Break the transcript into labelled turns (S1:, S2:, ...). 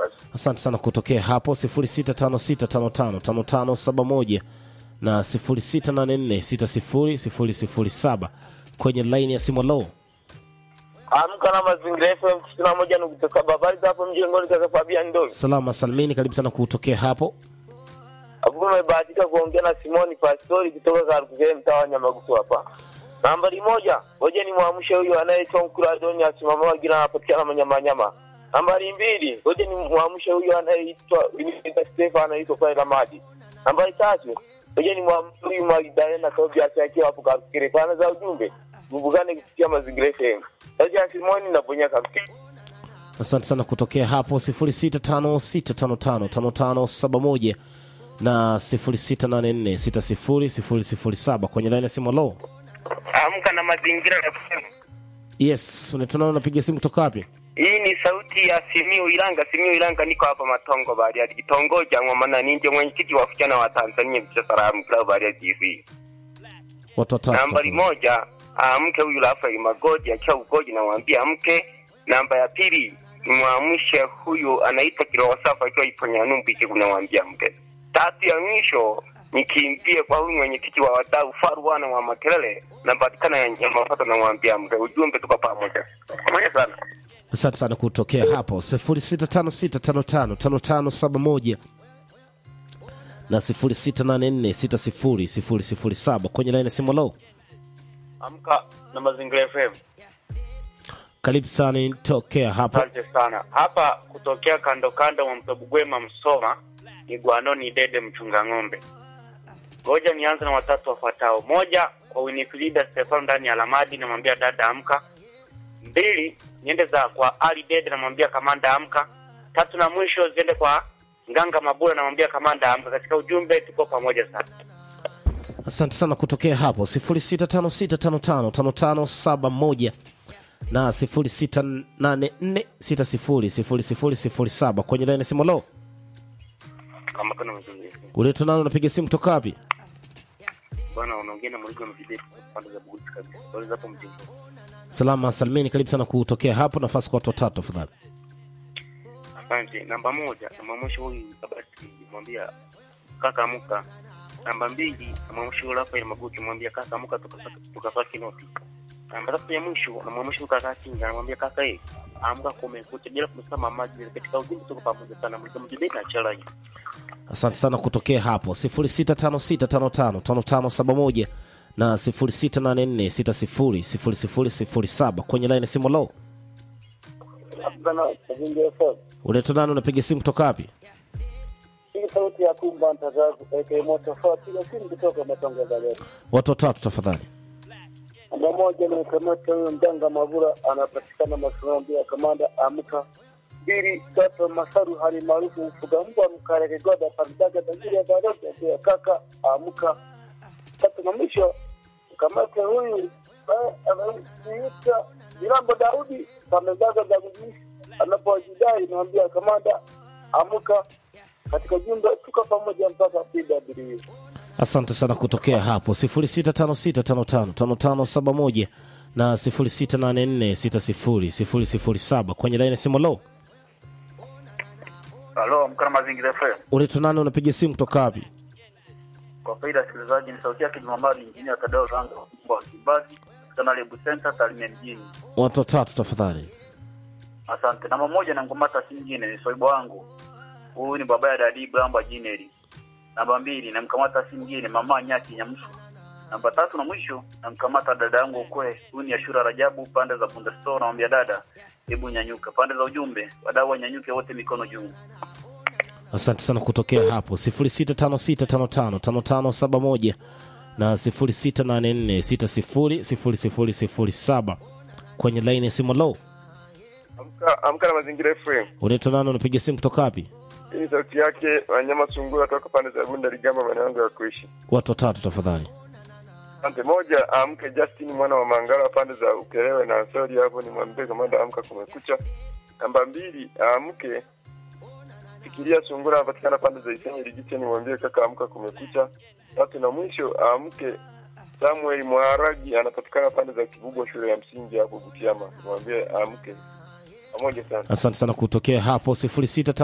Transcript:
S1: basi.
S2: Asante sana kutokea hapo 0656555571 na 0684600007 kwenye laini ya simu low.
S1: Amka na mazingira FM tisini na moja nukta saba. Habari za hapo mjengoni, kaka Fabian Ndovi.
S2: Salama salmini, karibu sana kutokea hapo.
S1: Hapo umebahatika kuongea na Simoni Pastori kutoka Karukuzee, mtaa wa Nyamagusu hapa. Nambari moja, ngoja ni mwamshe huyu anayeitwa Mkuradoni asimama wagira anapatikana manyamanyama. Nambari mbili, ngoja ni mwamshe huyu anayeitwa Winifrida Stefan anaitwa pale Lamadi. Nambari tatu, ngoja ni mwamshe huyu Magdalena Tobias akiwa hapo Karukuzee. Pana za ujumbe, mbugane kupitia mazingira FM. Sasa Simoni naponya Karukuzee.
S2: Asante sana kutokea hapo 0656555571 na 0684600007 kwenye laini ya simu low.
S1: Amka na mazingira FM.
S2: Yes, unatunana unapiga simu kutoka wapi?
S1: Hii ni sauti ya Simio Ilanga. Simio Ilanga, niko hapa Matongo Bariadi, kitongoji cha Ng'omana. Ninje mwenyekiti wa vijana wa Tanzania mcha salamu klabu Bariadi TV.
S2: Watu watatu.
S1: Nambari
S2: tafadhali.
S1: moja, amke huyu Rafael Magodi akiwa Ugoji, namwambia amke. Namba ya pili nimwamshe huyu anaitwa Kiroho Safa akiwa Iponyanumbi, namwambia amke. Tatu ya mwisho nikimbie kwa huyu mwenyekiti wa wadau Faruana wa Makelele, napatikana ya Nyamapato, namwambia amke. Ujumbe tuko pamoja pamoja sana.
S2: Asante sana kutokea hapo 0656555571 na 0684600007 kwenye laini ya simu low.
S1: Amka na Mazingira FM.
S2: Karibu sana tokea hapo.
S3: Asante sana. Hapa kutokea kando kando mwa mto Bugwema Msoma ni Gwanoni Dede mchunga ng'ombe. Ngoja nianze na watatu wafuatao. Moja kwa Winifrida Stefano ndani ya Lamadi namwambia dada amka. Mbili niende za kwa Ali Dede namwambia kamanda amka. Tatu na mwisho ziende kwa Nganga Mabula namwambia kamanda amka. Katika ujumbe tuko pamoja sana.
S2: Asante sana kutokea hapo 0656555571 na 0684600007 kwenye laini ya simu low.
S3: Kama kuna mzungu.
S2: Uleto nalo unapiga simu kutoka wapi?
S3: Bwana unaongea na Mligo Mjibeti pande za Buguti kabisa. Bali hapo mjini.
S2: Salama salmini, karibu sana kutokea hapo. Nafasi kwa watu watatu tafadhali.
S3: Asante. Namba moja namwamsha huyu Kabati, mwambia kaka amka. Namba mbili namwamsha huyu Rafael Maguti, mwambia kaka amka, tukapata tukapata noti. Namba tatu ya mwisho namwamsha huyu kaka Kinga, namwambia kaka eh, amka kumekucha, bila kumsema mamaji. Katika ujumbe tuko pamoja sana, mlikuwa mjibeni na chala hii.
S2: Asante sana kutokea hapo 0656555571 na 0684600007 kwenye laini ya simu low. Unaitwa nani? Unapiga simu kutoka wapi?
S4: Hii sauti ya kumba mtangazo aka moto fa piga simu kutoka Matongo Bariadi.
S2: Watu watatu tafadhali.
S4: Namba moja ni kamata huyo mganga Mavura anapatikana Masomo ya kamanda amka. Mbili tatu Masaru hali maarufu mfuga mbwa mkareke goda pandaga tajiri ya Bariadi ya kaka amka. Tatu na mwisho kamata huyu eh, anaitwa Mirambo Daudi pamezaga za kujishi anapojidai naambia kamanda amka katika jumba tuko pamoja mpaka PW.
S2: Asante sana kutokea hapo 0656555571 na 0684600007 kwenye laini ya simu low.
S5: Halo, mkana mazingira FM.
S2: Unaitwa nani? Unapiga simu kutoka wapi?
S5: Kwa faida ya sikilizaji, ni sauti yake Jumamali, injinia Tadeo Ranga wa Kibazi katika Nalebu Center Tarime mjini.
S2: Watu watatu tafadhali.
S5: Asante. Namba moja na ngomata si nyingine ni soibo wangu. Huyu ni baba ya Dadi Bramba Jineri. Namba mbili namkamata si mwingine mama Nyaki Nyamshu. Namba tatu na mwisho namkamata dada yangu ukwe. Huyu ni Ashura Rajabu pande za Bunda Store, namwambia dada, hebu nyanyuka. Pande za ujumbe, wadau wanyanyuke wote mikono juu.
S2: Asante sana kutokea hapo 0656555571 na 0684600007 kwenye laini ya simu low.
S1: Amka, amka na mazingira FM.
S2: Unaitwa nani? Unapiga simu kutoka wapi?
S1: Hii ni sauti yake wanyama sungura toka pande za Bunda Ligamba, maeneo yangu ya kuishi.
S2: Watu watatu tafadhali.
S1: Asante. Moja, amke Justin mwana wa Mangala pande za Ukelewe na Ansori, hapo ni mwambie kamanda amka, kumekucha. Namba mbili, amke fikiria sungura anapatikana pande za Isenyi Ligiche, ni mwambie kaka amka, kumekucha. Tatu na mwisho, amke Samuel Mwaragi anapatikana pande za Kibubwa shule ya msingi hapo Butiama, mwambie amke. Pamoja sana.
S2: Asante sana kutokea hapo 06